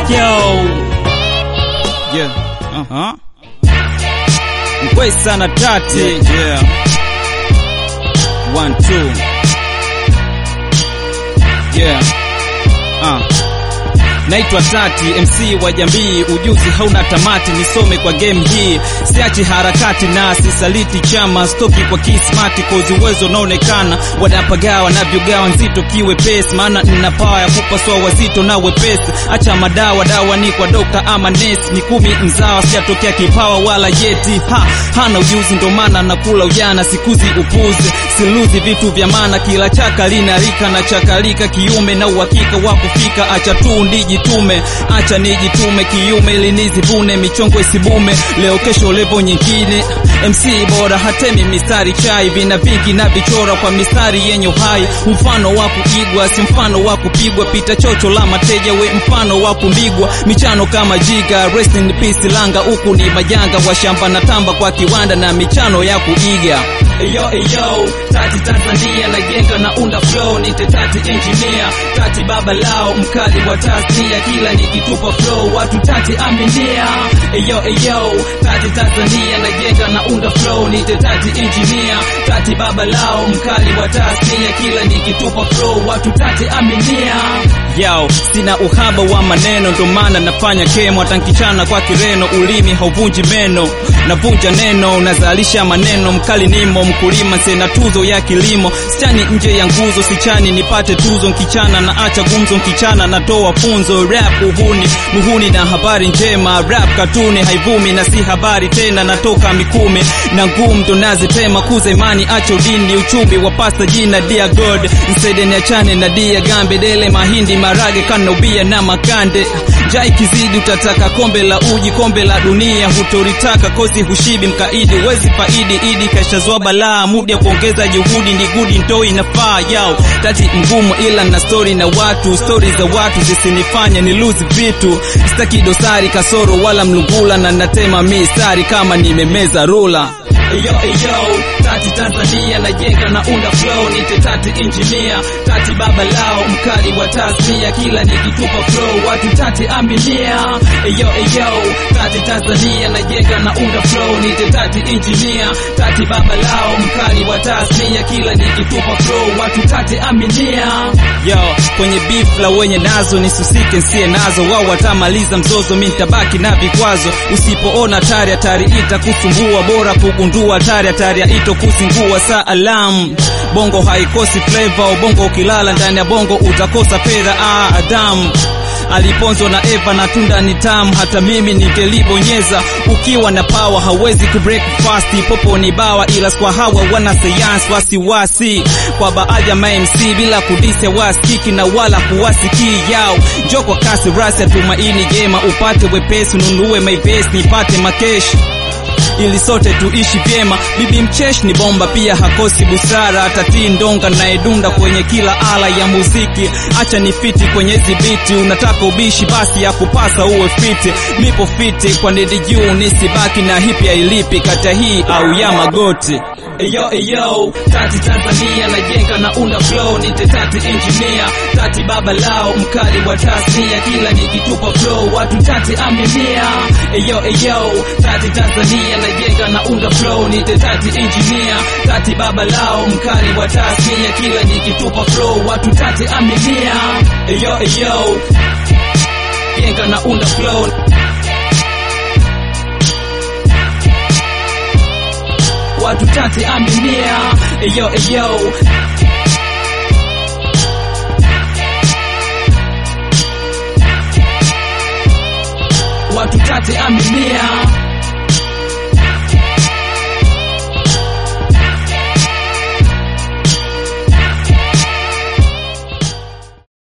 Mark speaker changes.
Speaker 1: Yo. Yeah. Uh-huh. Mkwei sana tati. Yeah, yeah. One, two. Yeah. Uh. Naitwa Tati, MC wa jamii, ujuzi hauna tamati, nisome kwa game hii, siachi harakati na sisaliti chama, stoki kwa kismati, kozi uwezo unaonekana, wanapagawa navyogawa nzito kiwe pesi, maana nina pawa ya kupasua wazito na wepesi, acha madawa dawa ni kwa dokta ama nesi, ni kumi mzawa, sijatokea kipawa wala yeti, ha, hana ujuzi ndo maana nakula ujana, sikuzi upuzi, siluzi vitu vya maana, kila chaka linarika na chakalika kiume na uhakika wa kufika, acha tu ndiji tume acha nijitume kiume ili nizivune michongo isibume leo kesho levo nyingine MC bora hatemi mistari chai vina vingi na vichora kwa mistari yenye uhai mfano wa kuigwa si mfano wa kupigwa pita chocho la mateja we mfano wa kumbigwa michano kama jiga rest in peace langa huku ni majanga wa shamba na tamba kwa kiwanda na michano ya kuiga Eyo eyo, tati Tanzania najenga na unda flow, nite tati engineer, tati baba lao, mkali wa tasnia, kila nikitupa flow, watu tati aminia. Eyo eyo, tati Tanzania najenga na unda flow, nite tati engineer, tati baba lao, mkali wa tasnia, kila nikitupa flow, watu tati aminia. Yao, sina uhaba wa maneno, ndo maana nafanya kemo, tankichana kwa kireno, ulimi hauvunji meno, navunja neno, nazalisha maneno, mkali nimo mkulima sena tuzo ya kilimo sichani nje ya nguzo sichani nipate tuzo nkichana na acha gumzo nkichana natoa funzo rap uhuni muhuni na habari njema rap katuni haivumi na si habari tena natoka mikumi na ngumu ndo nazitema kuza imani acha udini uchumi wa pasta jina dear god nsede niachane na dia gambe dele mahindi marage kanobia na makande jai kizidi utataka kombe la uji kombe la dunia hutoritaka kozi hushibi mkaidi wezi faidi idi kashazwa balaa muda kuongeza juhudi ni gudi ndo inafaa yao tati ngumu ila na story na watu stori za watu zisinifanya ni lose vitu sitaki dosari kasoro wala mlungula na natema mistari kama nimemeza rula Eyo eyo, tati Tanzania najenga na unda flow, nite tati engineer, tati baba lao, mkali wa tasnia, kila nikitupa flow, watu tati aminia. Eyo eyo, tati Tanzania najenga na unda flow, nite tati engineer, tati baba lao, mkali wa tasnia, kila nikitupa flow, watu tati aminia. Yo, kwenye beef la wenye nazo nisusike nsie nazo, wao watamaliza mzozo, mi nitabaki na vikwazo, usipoona hatari hatari itakusumbua, bora kugundua hatari hatari ito kuzingua saa alam bongo haikosi flavor ubongo ukilala ndani ya bongo utakosa fedha ah, Adam aliponzwa na Eva na tunda ni tamu, hata mimi ningelibonyeza. Ukiwa na power hawezi ku break fast, popo ni bawa, ila kwa hawa wana sayansi wasiwasi kwa baadhi ya MC bila kudise wasikiki na wala kuwasikii yao. Njoo kwa kasi rasi, tumaini jema upate wepesi, nunue maivesi nipate makeshi ili sote tuishi vyema. Bibi mcheshi ni bomba, pia hakosi busara, atatii ndonga na edunda kwenye kila ala ya muziki. Acha ni fiti kwenye zibiti, unataka ubishi, basi ya kupasa uwe fiti. Nipo fiti kwa ndidi juu, nisibaki na hipi ya ilipi kata hii au ya magoti. Eyo eyo, tati Tanzania najenga na unda flow, nite tati engineer, tati baba lao, mkali wa tasnia, kila nikitupa flow, watu tati aminia. Eyo eyo, tati Tanzania najenga na unda flow, nite tati engineer, tati baba lao, mkali wa tasnia, kila nikitupa flow, watu tati aminia. Eyo eyo, jenga na unda flow watu tati aminia. Eyo eyo, watu tati aminia.